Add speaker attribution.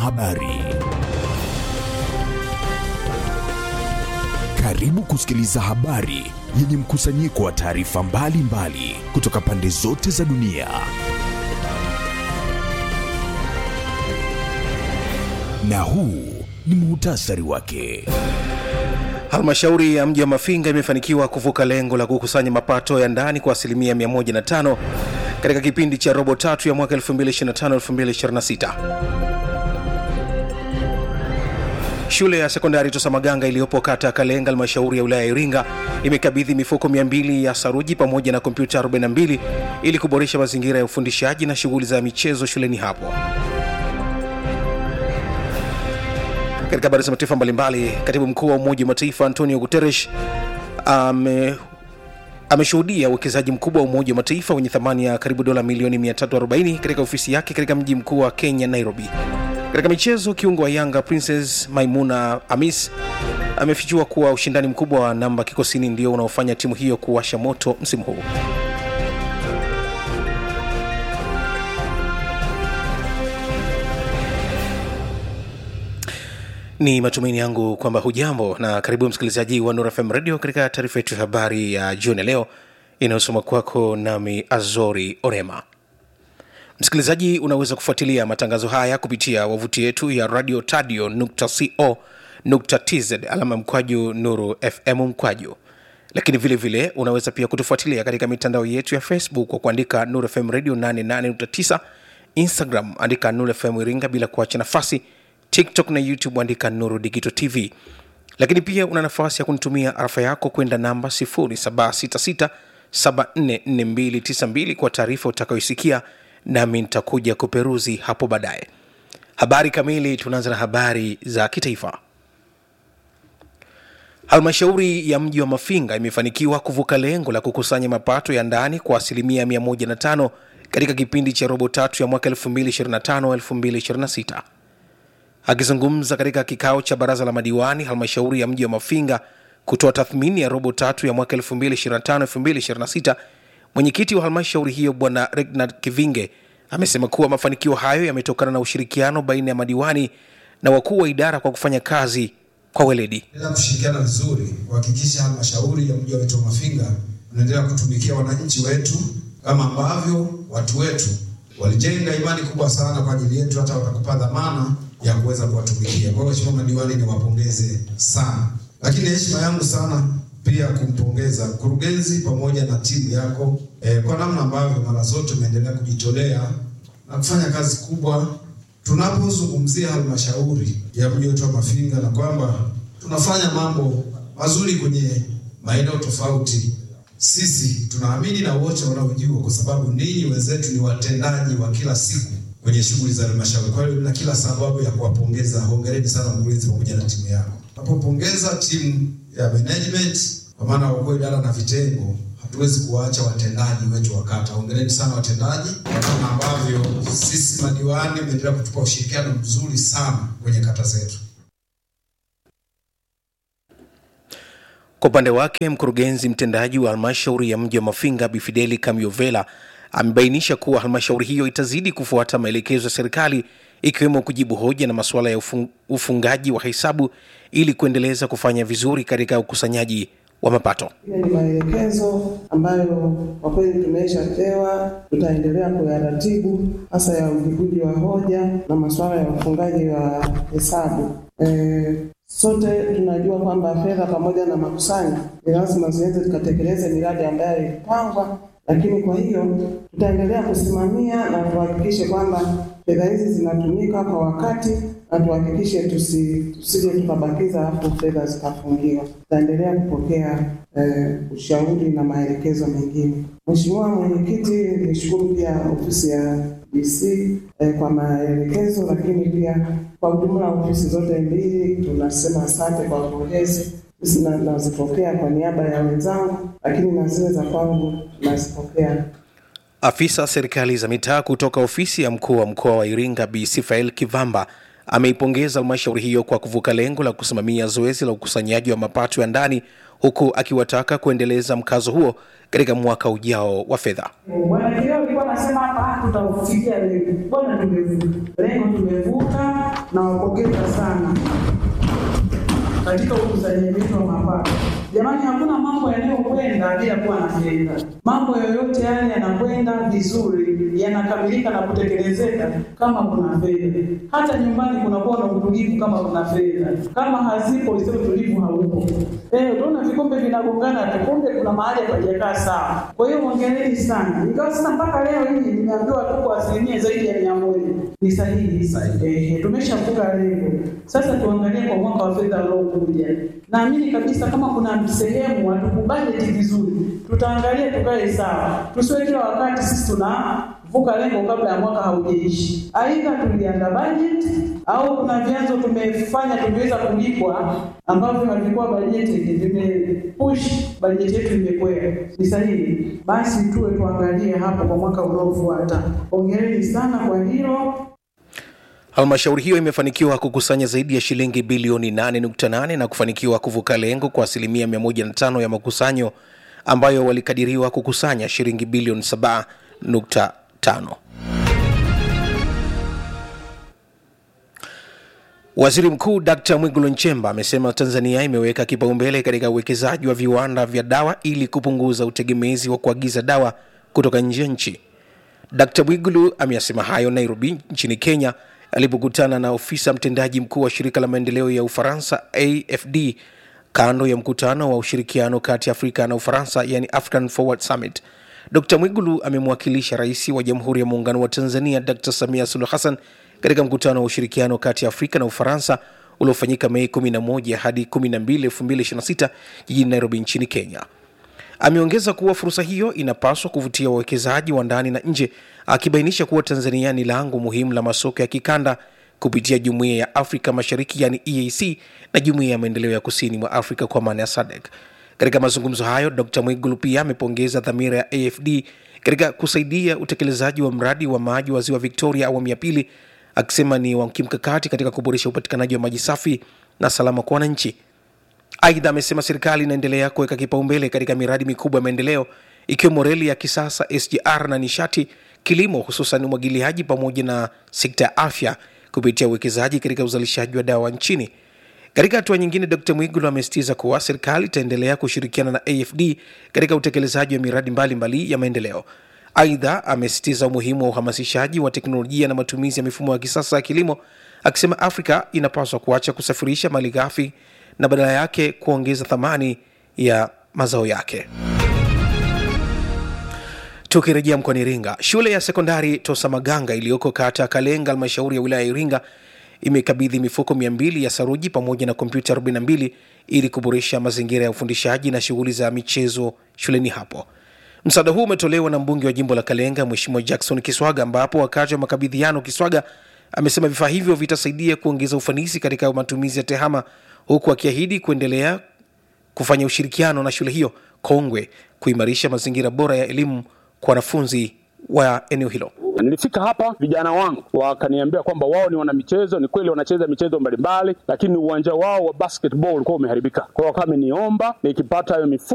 Speaker 1: habari. Karibu kusikiliza habari yenye mkusanyiko wa taarifa mbalimbali kutoka pande zote za dunia. Na huu ni muhtasari wake.
Speaker 2: Halmashauri ya mji wa Mafinga imefanikiwa kuvuka lengo la kukusanya mapato ya ndani kwa asilimia 105 katika kipindi cha robo tatu ya mwaka 2025-2026. Shule ya sekondari Tosamaganga iliyopo kata ya Kalenga, halmashauri ya wilaya ya Iringa imekabidhi mifuko 200 ya saruji pamoja na kompyuta 42 ili kuboresha mazingira ya ufundishaji na shughuli za michezo shuleni hapo. Katika habari za mataifa mbalimbali, katibu mkuu wa Umoja wa Mataifa Antonio Guterres ame ameshuhudia uwekezaji mkubwa wa Umoja wa Mataifa wenye thamani ya karibu dola milioni 340 katika ofisi yake katika mji mkuu wa Kenya, Nairobi. Katika michezo, kiungo wa Yanga Princess Maimuna Amis amefichua kuwa ushindani mkubwa wa namba kikosini ndio unaofanya timu hiyo kuwasha moto msimu huu. Ni matumaini yangu kwamba hujambo na karibu msikilizaji wa Nura FM Radio katika taarifa yetu ya habari ya jioni leo inayosoma kwako nami Azori Orema. Msikilizaji, unaweza kufuatilia matangazo haya kupitia wavuti yetu ya radio tadio co tz alama mkwaju nuru fm mkwaju, lakini vile vile unaweza pia kutufuatilia katika mitandao yetu ya Facebook kwa kuandika Nuru FM Radio 88.9, Instagram andika Nuru FM Iringa bila kuacha nafasi tiktok na youtube andika nuru digito tv lakini pia una nafasi ya kunitumia arafa yako kwenda namba 766744292 kwa taarifa utakayoisikia nami nitakuja kuperuzi hapo baadaye habari kamili tunaanza na habari za kitaifa halmashauri ya mji wa mafinga imefanikiwa kuvuka lengo la kukusanya mapato ya ndani kwa asilimia 105 katika kipindi cha robo tatu ya mwaka 2025-2026 Akizungumza katika kikao cha baraza la madiwani halmashauri ya mji wa Mafinga kutoa tathmini ya robo tatu ya mwaka 2025-2026, mwenyekiti wa halmashauri hiyo Bwana Regnard Kivinge amesema kuwa mafanikio hayo yametokana na ushirikiano baina ya madiwani na wakuu wa idara kwa kufanya kazi kwa weledi.
Speaker 3: Endelea kushirikiana vizuri kuhakikisha halmashauri ya mji wetu wa Mafinga unaendelea kutumikia wananchi wetu kama ambavyo watu wetu walijenga imani kubwa sana kwa ajili yetu, hata watakupa dhamana ya kuweza kuwatumikia. Kwa hiyo Mheshimiwa madiwani, niwapongeze sana, lakini heshima yangu sana pia kumpongeza mkurugenzi pamoja na timu yako eh, kwa namna ambavyo mara zote umeendelea kujitolea na kufanya kazi kubwa tunapozungumzia halmashauri ya mji wetu wa Mafinga, na kwamba tunafanya mambo mazuri kwenye maeneo tofauti. Sisi tunaamini na wote wanaojua, kwa sababu ninyi wenzetu ni watendaji wa kila siku kwenye shughuli za halmashauri. Kwa hiyo na kila sababu ya kuwapongeza. Hongereni sana mkurugenzi pamoja na timu yako. Napopongeza timu ya management, kwa maana wakuu idara na vitengo, hatuwezi kuwaacha watendaji wetu wa kata. Hongereni sana watendaji, kwa namna ambavyo sisi madiwani mmeendelea kutupa ushirikiano mzuri sana kwenye kata zetu.
Speaker 2: Kwa upande wake mkurugenzi mtendaji wa halmashauri ya mji wa Mafinga Bifideli Kamiovela amebainisha kuwa halmashauri hiyo itazidi kufuata maelekezo ya serikali ikiwemo kujibu hoja na masuala ya ufung, ufungaji wa hesabu ili kuendeleza kufanya vizuri katika ukusanyaji wa mapato.
Speaker 4: Hiyo ni maelekezo ambayo kwa kweli tumeshapewa, tutaendelea kuyaratibu hasa ya ujibuji wa hoja na masuala ya ufungaji wa hesabu. E, sote tunajua kwamba fedha pamoja na makusanyo ni lazima ziweze zikatekeleze miradi ambayo ilipangwa lakini kwa hiyo tutaendelea kusimamia na tuhakikishe kwamba fedha hizi zinatumika kwa wakati na tuhakikishe tusi, tusije tukabakiza hapo fedha zikafungiwa. Tutaendelea kupokea eh, ushauri na maelekezo mengine. Mheshimiwa Mwenyekiti, nishukuru pia ofisi ya DC eh, kwa maelekezo, lakini pia kwa ujumla ofisi zote mbili tunasema asante kwa pongezi na nazipokea kwa niaba ya wenzangu, lakini na zile za kwangu nazipokea.
Speaker 2: Afisa serikali za mitaa kutoka ofisi ya mkuu wa mkoa wa Iringa Bi Sifael Kivamba ameipongeza halmashauri hiyo kwa kuvuka lengo la kusimamia zoezi la ukusanyaji wa mapato ya ndani huku akiwataka kuendeleza mkazo huo katika mwaka ujao wa fedha.
Speaker 5: Bwana Kileo alikuwa anasema hapa tutaufikia lengo. Bwana tumevuka. Lengo tumevuka
Speaker 4: nawapongeza sana katika ukusanyaji wetu wa mapato. Jamani, hakuna mambo yanayokwenda bila kuwa na fedha. Mambo yoyote yale yanakwenda vizuri, yanakamilika na kutekelezeka kama kuna fedha. Hata nyumbani kunakuwa na utulivu kama kuna fedha. Kama hazipo, sio utulivu haupo. Eh, utaona vikombe vinagongana tu, kumbe kuna mahali hapajakaa sawa. Kwa hiyo hongereni sana, ingawa sasa mpaka leo hii nimeambiwa tu kwa asilimia zaidi ya mia moja ni sahihi. Eh, tumeshavuka lengo. Sasa tuangalie kwa mwaka wa fedha unaokuja. Naamini kabisa kama kuna sehemu hatukubajeti vizuri, tutaangalia tukae sawa, tusiwe kila wakati sisi tunavuka lengo kabla ya mwaka haujaishi. Aidha tulianda bajeti au kuna vyanzo tumefanya tumeweza kulipwa ambavyo havikuwa bajeti, vimepush bajeti yetu imekwea. Ni sahihi, basi tuwe tuangalie hapo kwa mwaka unaofuata. Hongereni sana kwa hilo.
Speaker 2: Halmashauri hiyo imefanikiwa kukusanya zaidi ya shilingi bilioni 8.8 na kufanikiwa kuvuka lengo kwa asilimia 105 ya makusanyo ambayo walikadiriwa kukusanya shilingi bilioni 7.5. Waziri Mkuu Dkt Mwigulu Nchemba amesema Tanzania imeweka kipaumbele katika uwekezaji wa viwanda vya dawa ili kupunguza utegemezi wa kuagiza dawa kutoka nje ya nchi. Dkt Mwigulu ameyasema hayo Nairobi nchini Kenya alipokutana na ofisa mtendaji mkuu wa shirika la maendeleo ya Ufaransa AFD kando ya mkutano wa ushirikiano kati ya Afrika na Ufaransa, yani African Forward Summit. Dr Mwigulu amemwakilisha rais wa Jamhuri ya Muungano wa Tanzania Dr Samia Suluhu Hassan katika mkutano wa ushirikiano kati ya Afrika na Ufaransa uliofanyika Mei 11 hadi 12, 2026 jijini Nairobi nchini Kenya. Ameongeza kuwa fursa hiyo inapaswa kuvutia wawekezaji wa ndani na nje, akibainisha kuwa Tanzania ni lango muhimu la masoko ya kikanda kupitia Jumuiya ya Afrika Mashariki yani EAC na Jumuiya ya Maendeleo ya Kusini mwa Afrika kwa maana ya SADC. Katika mazungumzo hayo, Dr Mwigulu pia amepongeza dhamira ya AFD katika kusaidia utekelezaji wa mradi wa maji wa Ziwa Victoria awamu ya pili, akisema ni wa kimkakati katika kuboresha upatikanaji wa maji safi na salama kwa wananchi. Aidha, amesema serikali inaendelea kuweka kipaumbele katika miradi mikubwa ya maendeleo ikiwemo reli ya kisasa SGR na nishati, kilimo, hususan umwagiliaji pamoja na sekta ya afya kupitia uwekezaji katika uzalishaji wa dawa nchini. Katika hatua nyingine, Dr Mwigulu amesisitiza kuwa serikali itaendelea kushirikiana na AFD katika utekelezaji wa miradi mbalimbali mbali ya maendeleo. Aidha, amesisitiza umuhimu wa uhamasishaji wa teknolojia na matumizi ya mifumo ya kisasa ya kilimo, akisema Afrika inapaswa kuacha kusafirisha mali ghafi na badala yake kuongeza thamani ya mazao yake. Tukirejea mkoani Iringa, shule ya sekondari Tosamaganga iliyoko kata ya Kalenga, halmashauri ya wilaya ya Iringa imekabidhi mifuko 200 ya saruji pamoja na kompyuta 42 ili kuboresha mazingira ya ufundishaji na shughuli za michezo shuleni hapo. Msaada huu umetolewa na mbunge wa jimbo la Kalenga, Mheshimiwa Jackson Kiswaga, ambapo wakati wa makabidhiano Kiswaga amesema vifaa hivyo vitasaidia kuongeza ufanisi katika matumizi ya tehama, huku akiahidi kuendelea kufanya ushirikiano na shule hiyo kongwe kuimarisha mazingira bora ya elimu kwa wanafunzi wa eneo hilo.
Speaker 5: Nilifika hapa vijana wangu wakaniambia kwamba wao ni wanamichezo. Ni kweli wanacheza michezo mbalimbali, lakini uwanja wao wa basketball ulikuwa umeharibika. Kwa hiyo wakawa wameniomba nikipata hayo mifuko